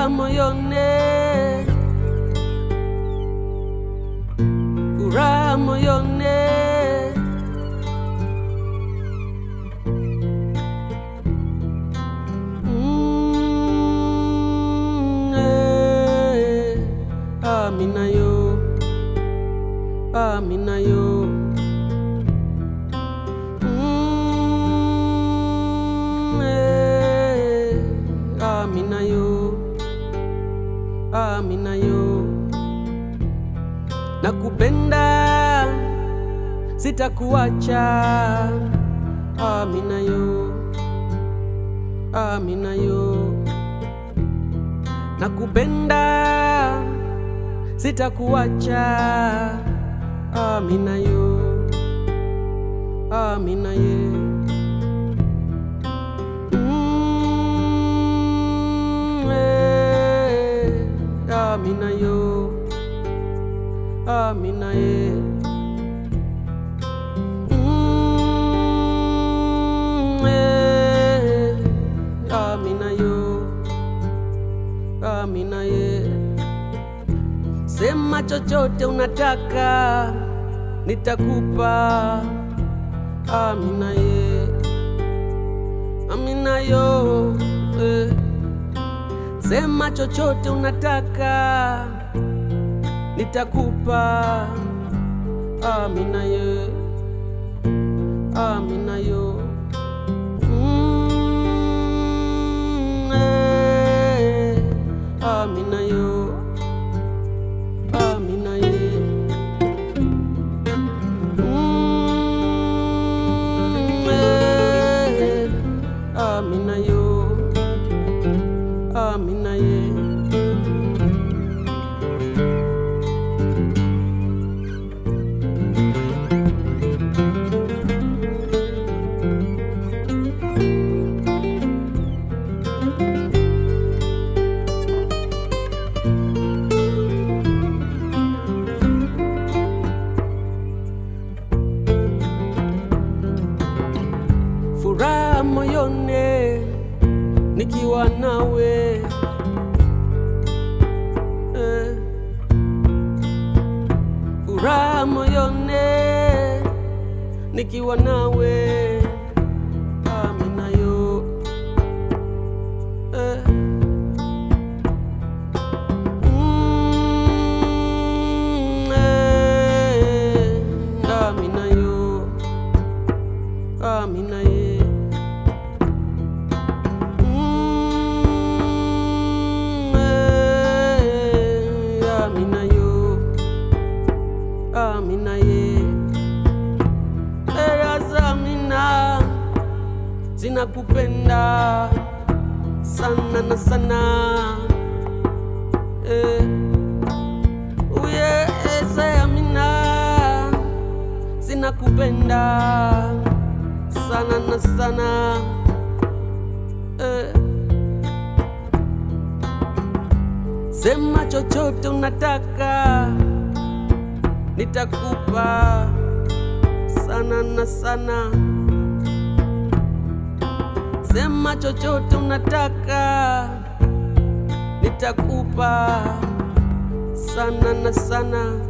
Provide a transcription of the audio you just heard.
moyone, furaha moyone. Mm, eh, Amina yo, Amina yo. Mm, eh, Amina yo, Amina yo. Nakupenda, sitakuacha. Amina yo, Amina yo. Nakupenda, sitakuacha. Amina yo, Amina ye. Mm, eh, Amina yo, Amina ye. Mm, eh, Amina yo, Amina ye. Sema chochote unataka, nitakupa. Amina ye, Amina yo. Eh. Sema chochote unataka, nitakupa. Amina ye, Amina yo. Mm, eh. Amina yo, Amina ye. Mm, eh. Amina yo, Amina ye. furaha moyone nikiwa nawe eh. furaha moyone nikiwa nawe amina yo eh. Mm, eh. amina yo amina ye Mm, eh, amina yo amina ye aya zamina zinakupenda sana na sana eh. uye ese amina zinakupenda sana na sana eh. Sema chochote unataka, nitakupa sana na sana. Sema chochote unataka, nitakupa sana na sana.